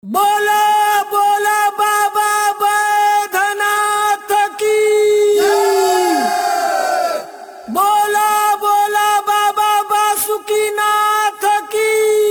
बोला बोला बाबा बैधनाथ की बोला बोला बाबा बासुकीनाथ की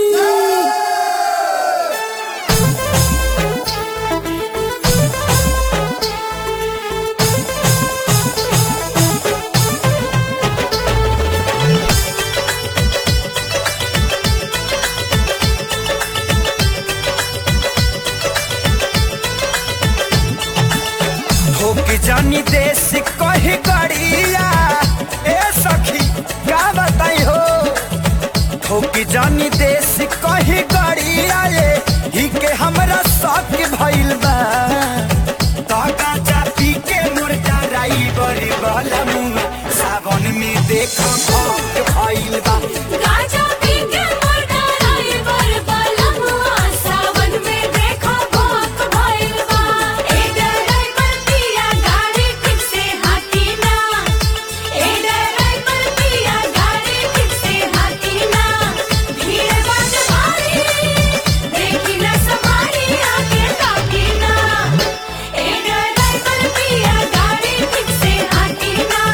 ठोक जानी देश कही गड़िया ए सखी का बताई हो ठोक जानी देश कही गड़िया ये ही के हमरा शौक भइल बा ताका चापी के मुर्दा राई बड़ी वाला मुंह सावन में देखा भौक भइल बा गाजा पी के मोटा राई बर बलमुआ सावन में देखो भोक भइल बा ए डराई पर पिया गाड़ी ठीक से हाथी ना ए डराई पर पिया गाड़ी ठीक से हाथी ना भीड़ बाट भारी देखी न समारी आगे ताकी ना ए डराई पर पिया गाड़ी ठीक से हाथी ना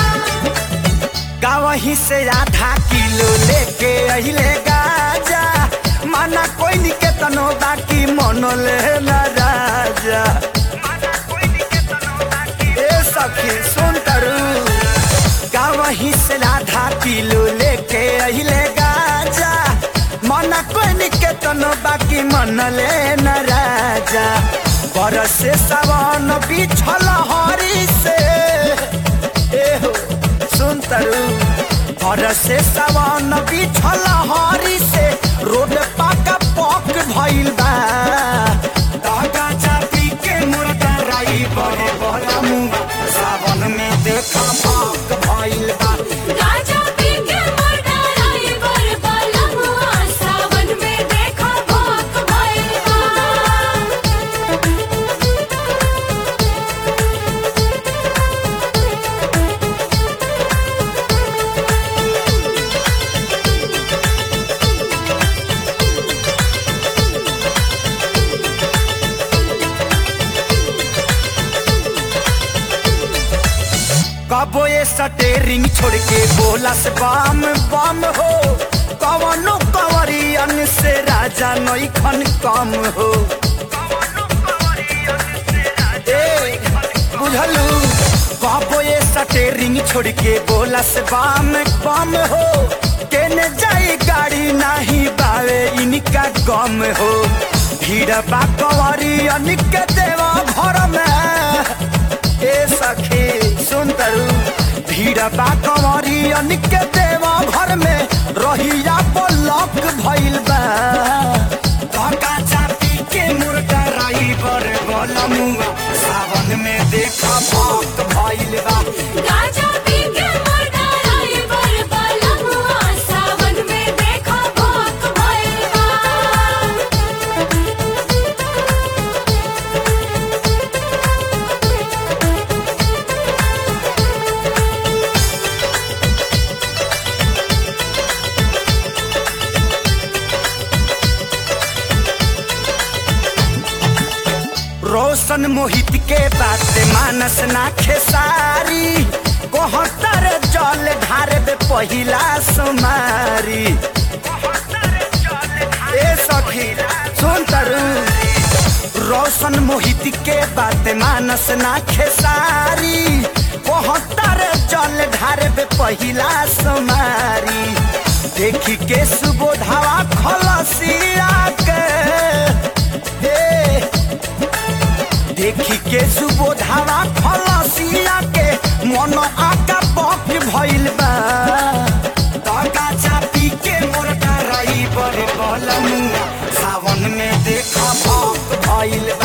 गावही से आधा किलो लेके अहिले गाजा माना कोई निके तनो बाकी मनो ले ना राजा ए सखी सुन तरू गावही से आधा किलो लेके अहिले गाजा माना कोई निके तनो बाकी मन ले ना राजा बरस से सावन बिछल हरी से ए हो सुन तरु घर से सवन बिछल हरी से रोड पाका पक भइल बा दागा चापी के मुर्दा राई बड़े बड़ा मुंह सावन में देखा पक भइल बा गाजा पी के मोटा राई बर बलमुआ सावन में देखो भोक भइल बा कबो ये सटेरिंग छोड़ के बोला से बम बम हो कवनो कवरियन से राजा नई खन कम हो ए, बुझलू कबो ये सटेरिंग छोड़ के बोला से बम बम हो केने जाई गाड़ी नाही बावे इनका गम हो भीड़ बा कवरियन के देवा घर में ए सखी सुन तरु भीड़ बा कंवरी अनिक देवा घर में रहिया ब्लॉक भइल बा धक्का चापी के मुर्गा राई बर बलमुआ सावन में देखा भक्त भइल बा गाजा पी के मोटा राई बर बलमुआ सावन में देखो भोक भइल बा रोशन मोहित के बात मानस ना खेसारी कोहतर जल ढारे बे पहिला सुमारी ए सखी सुन तरु रोशन मोहित के बात मानस ना खेसारी कोहतर जल ढारे बे पहिला सुमारी देखी के सुबोधावा खलसिया के हे देखी के सुबोधावा खलसिया के मन आका पक भइल बा तका चापी के मोरका रही बड़े बलमुआ सावन में देखा भक्त भइल